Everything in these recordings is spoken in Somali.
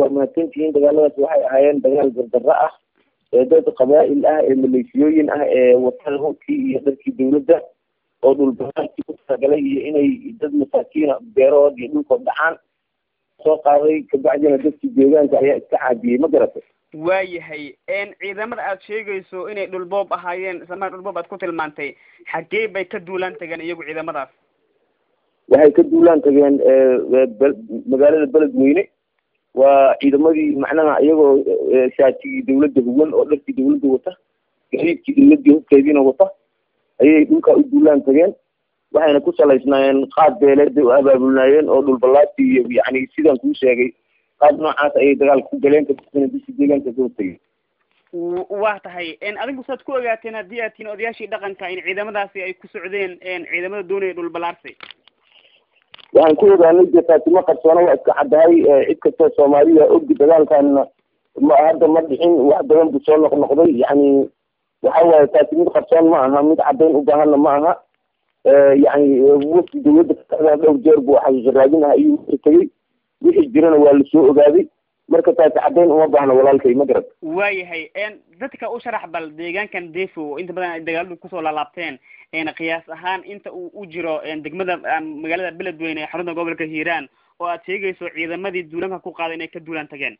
waa mahadsantihiin dagaaladaas waxay ahaayeen dagaal gardarro ah ee dad qabaa'il ah ee maleeshiyooyin ah ee watada hubkii iyo dharkii dawladda oo dhulbaankii ku talagalay iyo inay dad masaakiina beerahood iyo dhulkood dhacaan soo qaaday kabacdina dadkii deegaanka ayaa iska caadiyey ma garatay waayahay ciidamada aad sheegayso inay dhulboob ahaayeen isla markaa dhulboob aad ku tilmaantay xaggee bay ka duulaan tageen iyagu ciidamadaas waxay ka duulaan tageen magaalada beledweyne waa ciidamadii macnaha iyagoo shaatigii dawladda huwan oo dharkii dawladda wata gaxiidkii dawladdii hubkeediina wata ayay dhulkaa u duulaan tageen waxayna ku salaysnaayeen qaad beeleed bay u abaabulnaayeen oo dhulbalaati iyo yani sidaan kuu sheegay qaad noocaas ayay dagaalka ku galeen kadibna bishii deegaanka soo tegey waa tahay adigu saad ku ogaateen haddii aad tihiin odayaashii dhaqanka in ciidamadaasi ay ku socdeen ciidamada doonaya dhulbalaarsi waxaan ku ogaanay dee faatimo qarsoona waa iska caddahay cid kastoo soomaaliya ogdi dagaalkanna ma hadda ma dhixin wax badan buu soo noqnoqday yani waxa waaye taasi mid qarsoon ma aha mid caddayn u baahanna ma aha yani wafdi dawladda kaada dhowr jeer buu xaqiiqa raadin ah ayuu tegey wixii jirana waa lasoo ogaaday marka taasi caddayn uma baahna walaalkay ma garat waayahay dadka u sharax bal deegaankan defo oo inta badan ay dagaaladu kusoo laalaabteen qiyaas ahaan inta uu u jiro degmada magaalada beledweyne ee xarunta gobolka hiiraan oo aad sheegayso ciidamadii duulanka ku qaaday inay ka duulaan tageen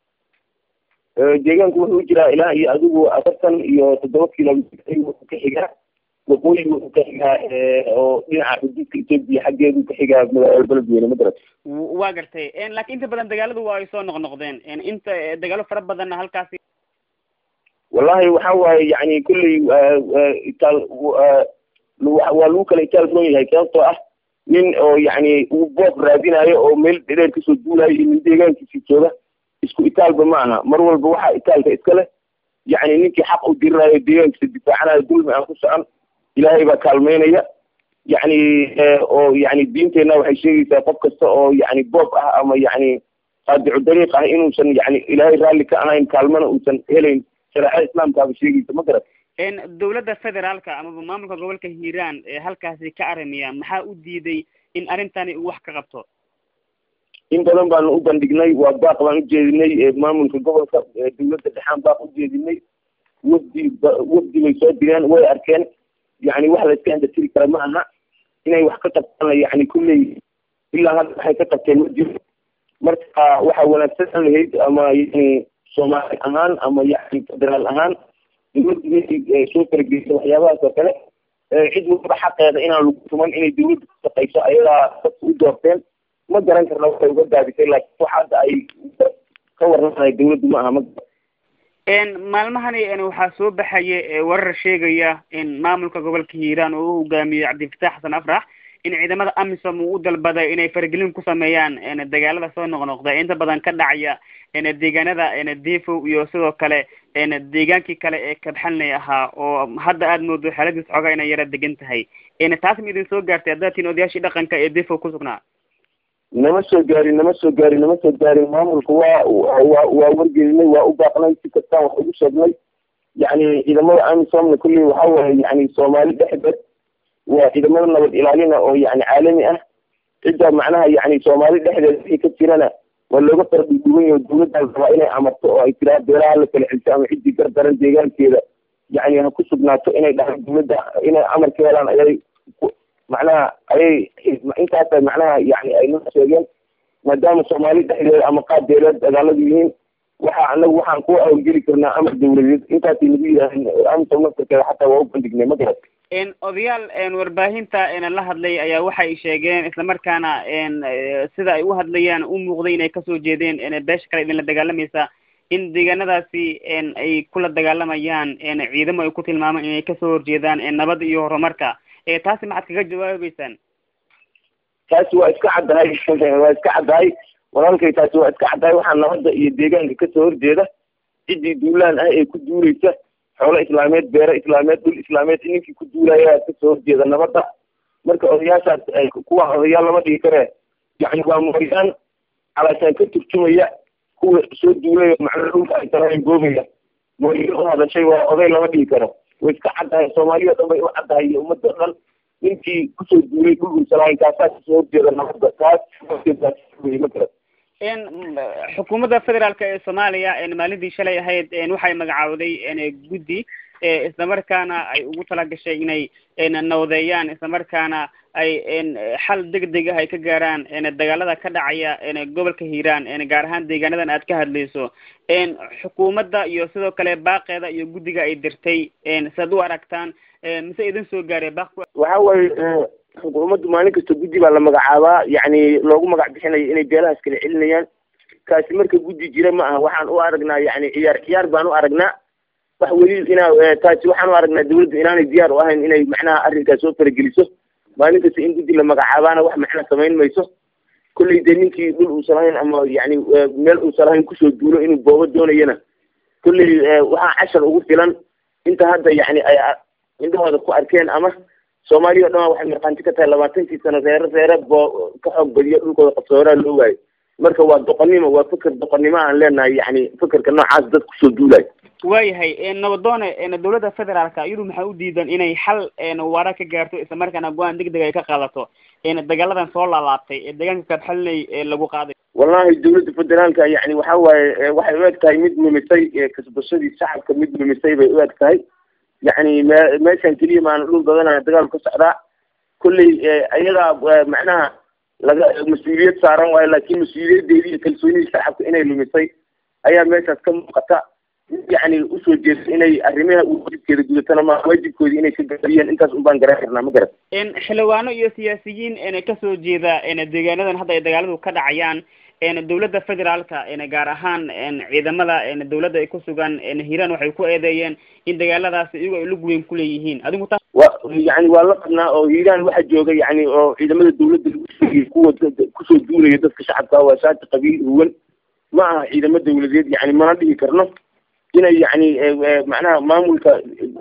deegaanku wuxuu jiraa ilaa iyo adigu afartan iyo toddoba kilomitr wuxuu ka xigaa waqooyi wuxuu ka xigaa oo dhinaca xuduudka etoobiya xaggeedu ka xigaa magaalada beledweyne ma garat waa gartay laakiin inta badan dagaaladu waa ay soo noqnoqdeen inta dagaalo fara badanna halkaasi wallahi waxa waaye yani kulley itaal waa lagu kala itaal roon yahay sababtoo ah nin oo yani uu boob raadinayo oo meel dheer kasoo duulayo iyo nin deegaankiisi jooga isku itaalba ma aha mar walba waxaa itaalka iska leh yani ninkii xaq u dirirayo deegaankiisa difaacanayo dulmi aan ku socon ilaahay baa kaalmeynaya yani oo yani diinteenna waxay sheegaysaa qof kasta oo yani boob ah ama yani qaadicu dariiq ah inuusan yani ilaahay raalli ka ahayn kaalmana uusan helayn shareecada islaamkaaba sheegaysa ma garat dawladda federaalka amaba maamulka gobolka hiiraan ee halkaasi ka arimiya maxaa u diiday in arrintani uu wax ka qabto in badan baanu u bandhignay waa baaq baan ujeedinay maamulka gobolka dawladda dhexaan baaq ujeedinay wafdi wafdi bay soo direen way arkeen yani wax la iska endatiri kara ma aha inay wax ka qabtaan yani kulley ilaa hadda waxay ka qabteen ma jiro marka waxa wanaagsan lahayd ama yani soomaali ahaan ama yani federaal ahaan dawladda inay soo farageysa waxyaabahaas oo kale cid walba xaqeeda inaan lagu tuman inay dawladda ku shaqayso ayagaa dadka u doorteen ma garan karna waxay uga daadisay laakiin wax hadda ay ka warramahay dawladdu ma aha ma maalmahani waxaa soo baxaya warar sheegaya in maamulka gobolka hiiraan oo u hogaamiyey cabdifatax xasan afrax in ciidamada amisom uu u dalbaday inay faragelin ku sameeyaan dagaalada soo noqnoqda inta badan ka dhacaya deegaanada defo iyo sidoo kale deegaankii kale ee kabxanley ahaa oo hadda aad moodo xaaladiis xoogaa inay yara degan tahay taas ma idin soo gaartay haddaad tihiin odayaashii dhaqanka ee defo ku sugnaa nama soo gaarin nama soo gaarin nama soo gaarin maamulka waa waa waa wargelinay waa u baaqnay si kastaan wax ugu sheegnay yani ciidamada amisomna kulley waxa waaye yani soomaali dhexdeed waa ciidamada nabad ilaalina oo yani caalami ah cidda macnaha yani soomaali dhexdeed wixii ka jirana waa looga fardhuduwan yaho dawladdan rabaa inay amarto oo ay tiraa beelaha la kala xilto ama ciddii gardaran deegaankeeda yani ha ku sugnaato inay dhahaan dawladda inay amar ka helaan ayay macnaha ayay intaasa macnaha yani ay noo sheegeen maadaama soomaali dhexdeeda ama qaab beeleed dagaaladu yihiin waxa anagu waxaan ku awlgeli karnaa amar dawladeed intaasay nagu yidhaaheen amisom naftarkeeda xataa waa u bandhignay ma garat odayaal warbaahinta la hadlay ayaa waxay sheegeen islamarkaana sida ay u hadlayaan u muuqday inay kasoo jeedeen beesha kale idinla dagaalamaysa in deegaanadaasi ay kula dagaalamayaan ciidamo ay ku tilmaamaan inay kasoo horjeedaan nabad iyo horumarka taasi maxaad kaga jawaabeysaan taasi waa iska caddahay waa iska caddahay walaalkay taasi waa iska caddahay waxaa nabadda iyo deegaanka kasoo horjeeda ciddii duulaan ah ee ku duuleysa xoolo islaameed beero islaameed dhul islaameed ninkii ku duulaya kasoo horjeeda nabadda marka odayaashaas kuwa odayaal lama dhigi karee yani waa mooyaan calaashaan ka turjumaya kuwa soo duulaya macnaa dhulka ay tarayn goobaya mooyo u hadashay waa oday lama dhigi karo way iska caddahay soomaaliya o dhan bay u caddahay iyo ummadda o dhan ninkii kusoo duulay dhul ulsalahayn kaasaa kasoo horjeeda nabadda kaas ma garan xukuumadda federaalk ee soomaaliya maalintii shalay ahayd waxay magacawday guddi islamarkaana ay ugu talagashay inay nawadeeyaan islamarkaana ay xal degdeg ah ay ka gaaraan dagaalada ka dhacaya gobolka hiiraan gaar ahaan deegaanadan aad ka hadlayso xukuumadda iyo sidoo kale baaqeeda iyo guddiga ay dirtay siaad u aragtaan mise idin soo gaaray baaq waxa weye xukuumaddu maalin kasta guddi baa la magacaabaa yacni loogu magac bixinayo inay beelahaas kala celinayaan kaasi marka guddi jira ma aha waxaan u aragnaa yani ciyaar ciyaar baan u aragnaa wax weli inaa taasi waxaan u aragnaa dawladdu inaanay diyaar u ahayn inay macnaha arrinkaas soo farageliso maalin kasta in guddi la magacaabaana wax macna samayn mayso kolley dee ninkii dhul uusan lahayn ama yani meel uusan lahayn kusoo duulo inuu boobo doonayana kolley waxaa cashar ugu filan inta hadda yani ay indhahooda ku arkeen ama soomaaliya o dhan waxay markhaanti ka tahay labaatankii sano reere reere boo ka xoog badiyo dhulkooda qabsooraa loo waayo marka waa doqonnimo waa feker doqonnimo aan leenahay yani fekerka noocaas dad kusoo duulayo waayahay nabadoone dawladda federaalka iyadu maxay u diidan inay xal waara ka gaarto islamarkaana go-aan degdeg ay ka qaadato dagaaladan soo laalaabtay ee deegaanka kabxalinay lagu qaaday wallahi dawladda federaalka yani waxa waaye waxay u eg tahay mid lumisay kasbashadii shacabka mid lumisay bay u eg tahay yani me meeshan keliya maana dhul badanaa dagaal ka socdaa kolley ayadaa macnaha laga mas-uuliyad saaran waayo laakin mas-uuliyadeedii iyo kalsoonidii shacabka inay lumisay ayaa meeshaas ka muuqata yani usoo jeesta inay arrimaha waajibkeeda gudatana ma waajibkoodii inay ka gaabiyeen intaas un baan garan karnaa ma garan xildhibaano iyo siyaasiyiin kasoo jeeda deegaanadan hadda ay dagaaladu ka dhacayaan dawladda federaalka gaar ahaan ciidamada dawladda ay ku sugan hiiraan waxay ku eedeeyeen in dagaaladaasi iyagu ay lug weyn kuleeyihiin adigu ta wa yani waa la qabnaa oo hiiraan waxaa jooga yani oo ciidamada dawladda lagu sheegay kuwa kusoo duulaya dadka shacabka waa shaati qabiil huwan ma aha ciidamo dawladeed yani mana dhihi karno inay yani macnaha maamulka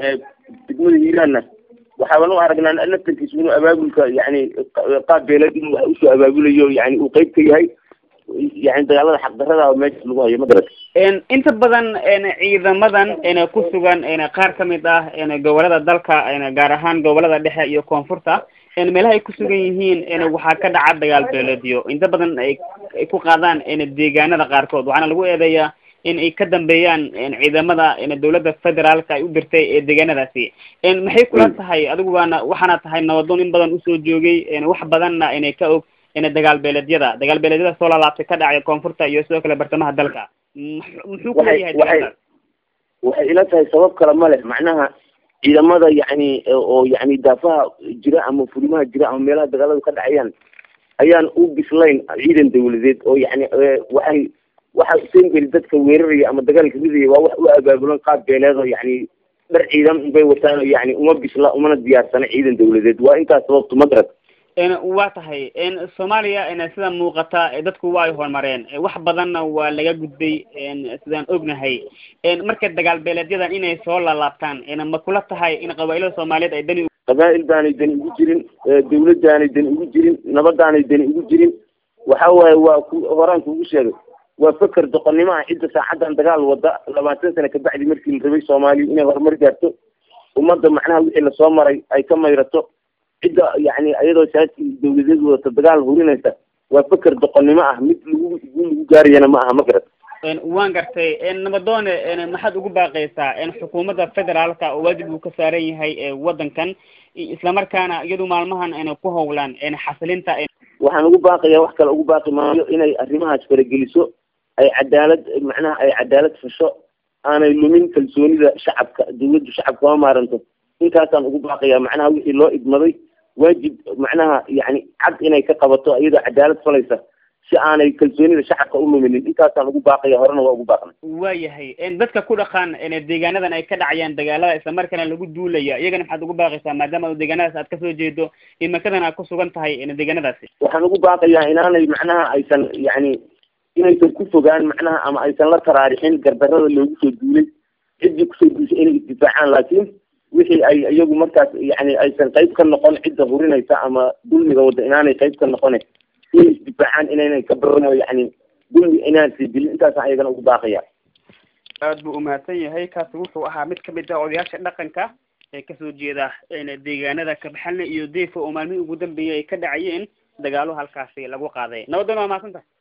degmada hiiraanna waxaaban u aragnaa naftankiisa inuu abaabulka yani qaab beeleed inuu wax usoo abaabulayo yani uu qeyb ka yahay yani dagaalada xaqdarada meesha lagu hayo ma garata inta badan ciidamadan ku sugan qaar kamid ah gobolada dalka gaar ahaan gobolada dhexe iyo koonfurta meelaha ay ku sugan yihiin waxaa ka dhaca dagaal beeleedyo inta badan ay ku qaadaan deegaanada qaarkood waxaana lagu eedeeyaa in ay ka dambeeyaan ciidamada dawladda federaalka ay u dirtay ee deegaanadaasi maxay kula tahay adigu waana waxaana tahay nabadoon in badan usoo joogay wax badanna inay ka og dagaal beeleedyada dagaal beeleedyada soo laalaabtay ka dhacay koonfurta iyo sidoo kale bartamaha dalka muxuu kuleeyahay waxay waxay ila tahay sabab kale ma leh macnaha ciidamada yani oo yani daafaha jira ama furimaha jira ama meelaha dagaaladu ka dhacayaan ayaan u bislayn ciidan dawladeed oo yani waxay waxa sengeli dadka weeraraya ama dagaalka ridaya waa wax u abaabulan qaab beeleed oo yani dhar ciidan bay wataan yani uma bisla umana diyaarsana ciidan dawladeed waa intaas sababtu ma garat waa tahay soomaaliya sida muuqata dadku waa ay horumareen wax badanna waa laga gudbay sidaan ognahay marka dagaal beeleedyadan inay soo laalaabtaan ma kula tahay in qabaa'ilada soomaaliyeed ay dani qabaa'il baanay dani ugu jirin dawladdaanay dani ugu jirin nabadaanay dani ugu jirin waxa waaye waa ku horaan kugu sheegay waa feker doqonnimo ah cidda saacaddan dagaal wada labaatan sano kabacdi markii la rabay soomaaliya inay horumar gaarto ummadda macnaha wixii lasoo maray ay ka mayrato cidda yani iyadoo saasi dawladeed wadata dagaal hurinaysa waa feker doqonnimo ah mid lagu lagu gaarayana ma aha ma garat waan gartay nabadoone maxaad ugu baaqaysaa xukuumadda federaalka oo waajib uu ka saaran yahay waddankan islamarkaana iyadu maalmahan ku howlaan xasilinta waxaan ugu baaqayaa wax kale ugu baaqi maayo inay arrimahaas farageliso ay cadaalad macnaha ay cadaalad fasho aanay lumin kalsoonida shacabka dawladdu shacabka ma maaranto intaasaan ugu baaqayaa macnaha wixii loo idmaday waajib macnaha yani cad inay ka qabato iyadoo cadaalad falaysa si aanay kalsoonida shacabka u luminin intaasaan ugu baaqaya horena waa ugu baaqnay waayahay dadka ku dhaqan deegaanadan ay ka dhacayaan dagaalada islamarkaana lagu duulaya iyagana maxaad ugu baaqaysaa maadaama deegaanadaas aad kasoo jeedo imakadan aad ku sugan tahay deegaanadaasi waxaan ugu baaqayaa inaanay macnaha aysan yani inaysan ku fogaan macnaha ama aysan la taraarixin gardarada loogu soo duulay ciddii kusoo duushay inay isdifaacaan laakiin wixii ay iyagu markaas yani aysan qayb ka noqon cidda hurinaysa ama dulmiga wadda inaanay qayb ka noqone inay isdifaacaan inaynan ka barano yani dulmi inaan sii dilin intaasaan ayagana ugu baaqaya aad buu umahadsan yahay kaasi wuxuu ahaa mid kamid ah odayaasha dhaqanka ee kasoo jeeda deegaanada kabaxalne iyo deefo oo maalmihii ugu dambeeyay ay ka dhacayeen dagaalo halkaasi lagu qaaday nabadoona waa mahadsan tahay